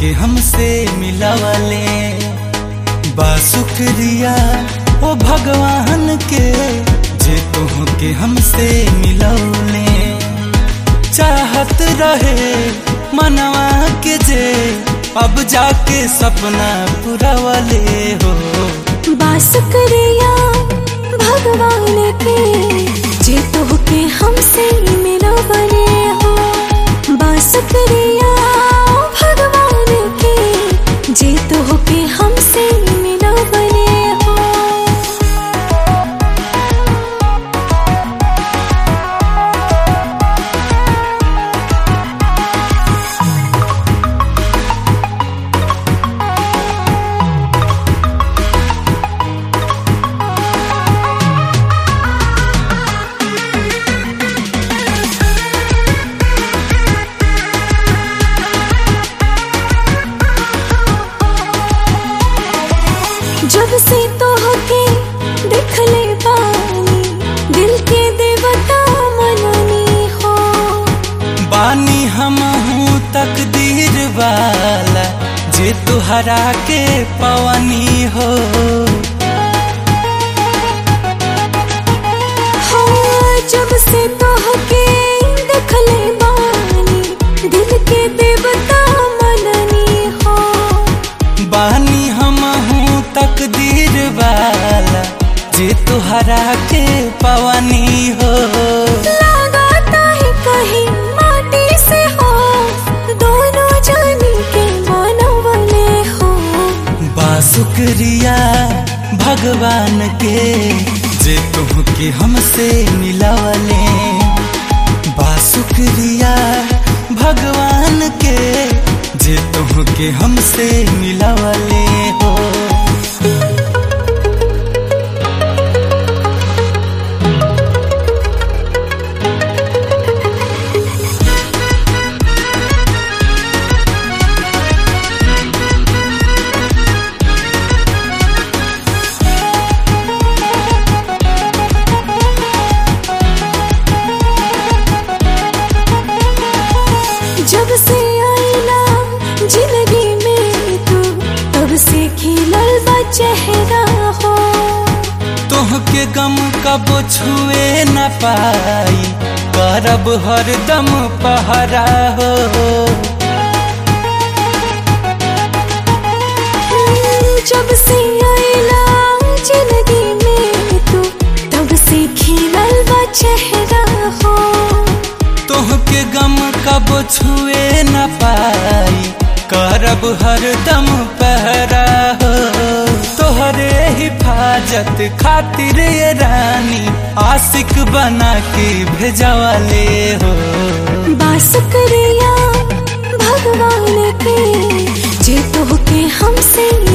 के हमसे मिलावले बा शुक्रिया ओ भगवान के जे तुह के हमसे मिलौले चाहत रहे मनवा के जे अब जाके सपना पुरावले हो बासुकरिया भगवान के जे तोहके हमसे मिलो बने हो बासुकरिया भगवान के जे तोहके हमसे मिलो बने हो जब से तोहके देखले बानी दिल के देवता मननी हो बानी हम हूँ तकदीर वाला जे तुहरा के पवनी हो हाँ, जब से तोहके देखले बानी दिल के देवता मननी हो बानी हम हूँ तकदीर वाला जे तुहरा के पवनी हो लगाता है कहीं माटी से हो दोनों जानी के बनवले हो बा शुक्रिया भगवान के जे तुह के हमसे मिलावले बा शुक्रिया भगवान के जे तुह के हमसे मिलावले हो जब से आईला जिंदगी में तू तब से खिलल बा चेहरा हो तोह के गम कब छुए न पाई करब हरदम पहरा हो जब से आईला जिंदगी में तू तब से खिलल बा चेहरा हो तोह के गम कब छुए न पाई करब हरदम पहरा हो तोहरे हिफाजत खातिर ये रानी आशिक बना के भेजवाले हो बासुकरिया भगवान के जे तोहके हमसे